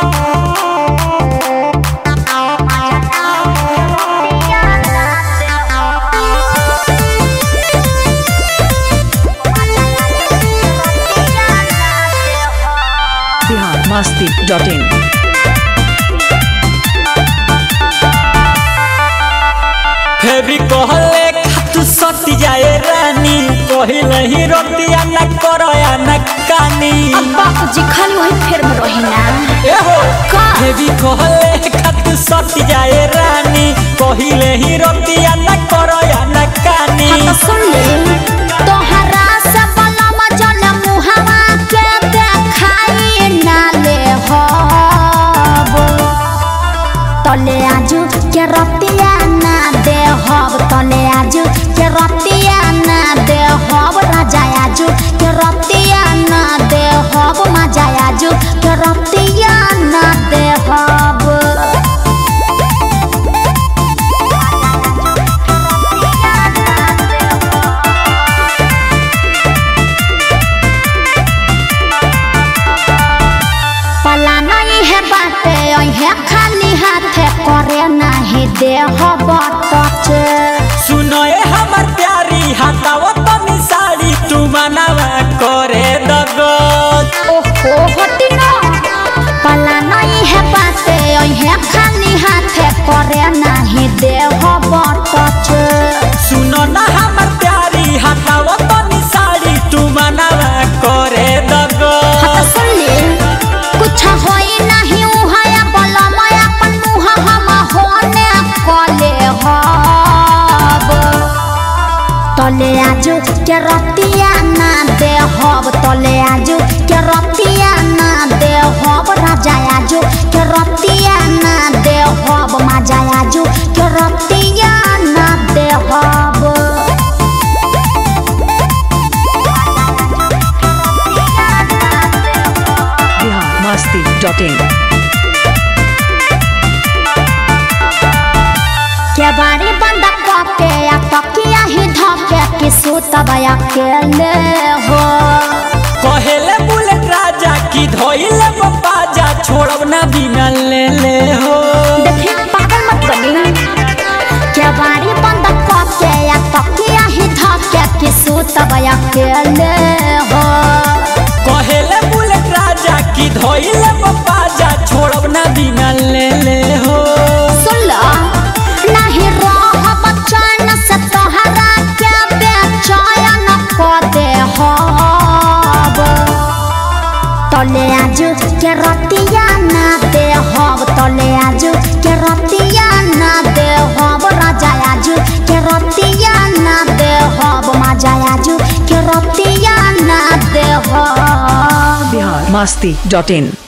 Bihar Masti dot in फेरी कहले खातू सती जाए रानी कहिले ही रोटिया न करया न कानी बाबूजी खाली वही फेर में रही ना ए हो का? फेरी कहले खातू सती जाए रानी कहिले ही रोटिया न करया न कानी हाँ तो सुन ले तोहरा से बलम जल मुहवा के देखाई ना ले हब तले आजू के रतिया ना दे हब तले आजू के रतिया ना दे हब राजा आजू के रतिया ना दे हब मजा आजू के रतिया ना दे हब पला नहीं है बाटे है खाली हाथे करे नहीं दे बटच सुनो ए हमर प्यारी हटाओ तनी साड़ी तू मनावा करे दगत ओहो हटी ना पला नहीं है बाटे है खाली हाथे करे नहीं दे बटच सुनो ना हमर प्यारी हटाओ तनी साड़ी तू मनावा करे दगत हत सुन ले कुछ होई नहीं उहाया बलम अपन मुह हम होने कले हब तले आजू के रतिया ना दे हब तले आजू के रतिया ना दे हब राजा आजू के रतिया ना दे हब माजा आजू के रतिया ना दे हब बिहार मस्ती डॉट इन के बारी बंद करके या तकिया ही धके कि सुतब अकेले हो कहेले बुलेट राजा की धोइले बाजा छोड़ब ना बिना ले ले हो देखी पागल मत बनी के बारी बंद करके या तकिया ही धके कि सुतब अकेले हो कहेले बुलेट राजा की धोइले बाजा छोड़ब ना बिना ले ले हो सुन लो नहीं रह बचन से तोहरा के बेचैन को दे हब तले आजू के रतिया ना दे हब तले आजू के रतिया ना दे हब राजा आजू के रतिया ना दे हब माजा आजू के रतिया ना दे हब बिहार मस्ती डॉट इन